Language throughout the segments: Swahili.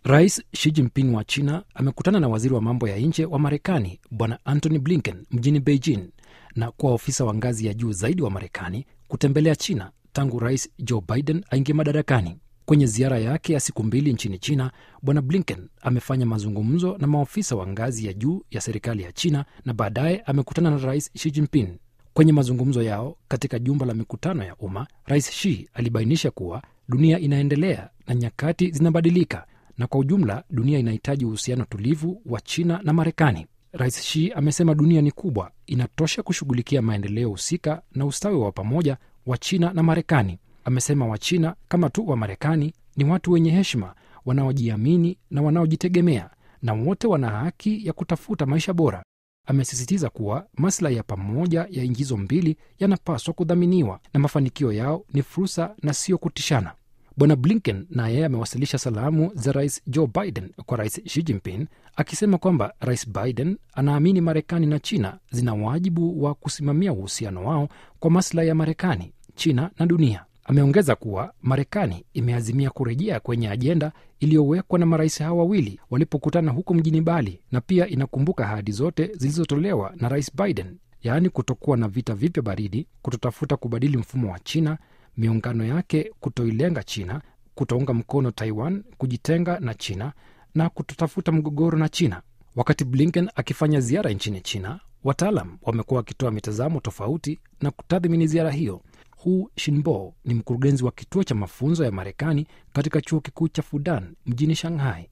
Rais Xi Jinping wa China amekutana na waziri wa mambo ya nje wa Marekani Bwana Antony Blinken mjini Beijing na kuwa ofisa wa ngazi ya juu zaidi wa Marekani kutembelea China tangu Rais Joe Biden aingie madarakani. Kwenye ziara yake ya siku mbili nchini China, Bwana Blinken amefanya mazungumzo na maofisa wa ngazi ya juu ya serikali ya China na baadaye amekutana na Rais Xi Jinping. Kwenye mazungumzo yao katika jumba la mikutano ya umma, Rais Xi alibainisha kuwa dunia inaendelea na nyakati zinabadilika na kwa ujumla dunia inahitaji uhusiano tulivu wa China na Marekani. Rais Xi amesema dunia ni kubwa, inatosha kushughulikia maendeleo husika na ustawi wa pamoja wa China na Marekani. Amesema Wachina kama tu wa Marekani ni watu wenye heshima, wanaojiamini na wanaojitegemea, na wote wana haki ya kutafuta maisha bora. Amesisitiza kuwa maslahi ya pamoja ya nchi hizo mbili yanapaswa kudhaminiwa na mafanikio yao ni fursa na sio kutishana. Bwana Blinken naye amewasilisha salamu za Rais Joe Biden kwa Rais Xi Jinping akisema kwamba Rais Biden anaamini Marekani na China zina wajibu wa kusimamia uhusiano wao kwa maslahi ya Marekani, China na dunia. Ameongeza kuwa Marekani imeazimia kurejea kwenye ajenda iliyowekwa na marais hao wawili walipokutana huko mjini Bali, na pia inakumbuka ahadi zote zilizotolewa na Rais Biden, yaani kutokuwa na vita vipya baridi, kutotafuta kubadili mfumo wa China, miungano yake kutoilenga China, kutounga mkono Taiwan, kujitenga na China na kutotafuta mgogoro na China. Wakati Blinken akifanya ziara nchini China, wataalam wamekuwa wakitoa mitazamo tofauti na kutathmini ziara hiyo. Hu Shinbo ni mkurugenzi wa kituo cha mafunzo ya Marekani katika chuo kikuu cha Fudan mjini Shanghai.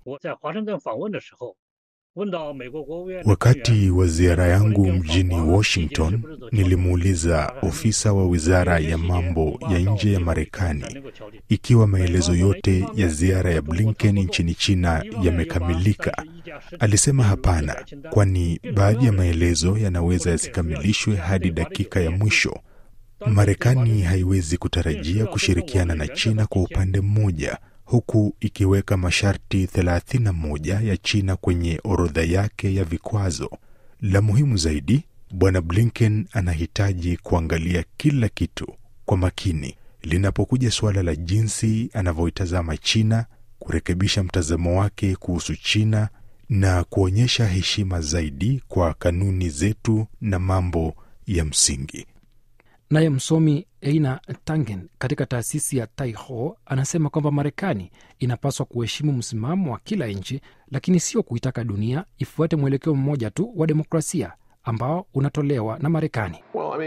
Wakati wa ziara yangu mjini Washington, nilimuuliza ofisa wa wizara ya mambo ya nje ya Marekani ikiwa maelezo yote ya ziara ya Blinken nchini China yamekamilika. Alisema hapana, kwani baadhi ya maelezo yanaweza yasikamilishwe hadi dakika ya mwisho. Marekani haiwezi kutarajia kushirikiana na China kwa upande mmoja huku ikiweka masharti 31 ya China kwenye orodha yake ya vikwazo. La muhimu zaidi, Bwana Blinken anahitaji kuangalia kila kitu kwa makini linapokuja suala la jinsi anavyoitazama China, kurekebisha mtazamo wake kuhusu China na kuonyesha heshima zaidi kwa kanuni zetu na mambo ya msingi. Naye msomi Eina Tangen katika taasisi ya Taiho anasema kwamba Marekani inapaswa kuheshimu msimamo wa kila nchi, lakini sio kuitaka dunia ifuate mwelekeo mmoja tu wa demokrasia ambao unatolewa na Marekani.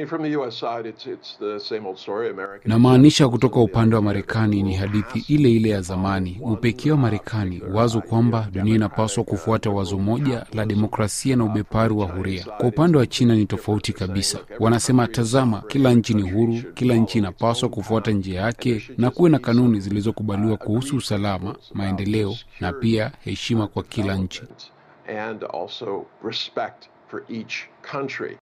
Namaanisha kutoka upande wa Marekani ni hadithi ile ile ya zamani, upekee wa Marekani, wazo kwamba dunia inapaswa kufuata wazo moja la demokrasia na ubepari wa huria. Kwa upande wa China ni tofauti kabisa. Wanasema, tazama, kila nchi ni huru, kila nchi inapaswa kufuata njia yake na kuwe na kanuni zilizokubaliwa kuhusu usalama, maendeleo na pia heshima kwa kila nchi.